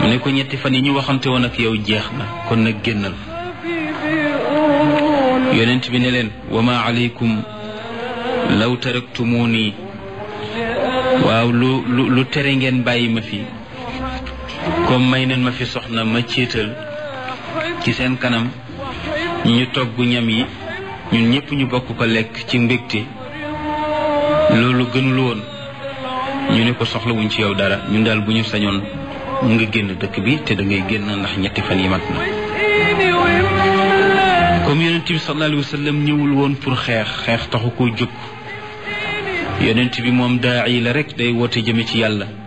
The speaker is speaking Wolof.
mu ne ko ñetti fan yi ñu waxante woon ak yow jeex na kon nag génnal yonent bi ne leen wa ma aleykum law taraktumuni waaw lu lu lu tere ngeen bàyyi ma fi comme may neen ma fi soxna ma céetal ci seen kanam ñu togg ñam yi ñun ñëpp ñu bokk ko lekk ci mbégte loolu gënul woon ñu ne ko soxlawuñ ci yow dara ñun daal bu ñu sañoon nga génn dëkk bi te da ngay génn ndax ñetti fan yi mat na comme yonent bi sallallahu alayhi wa sallam ñëwul woon pour xeex xeex taxu koo jóg yonent bi moom daa yi la rek day woote jëme ci yàlla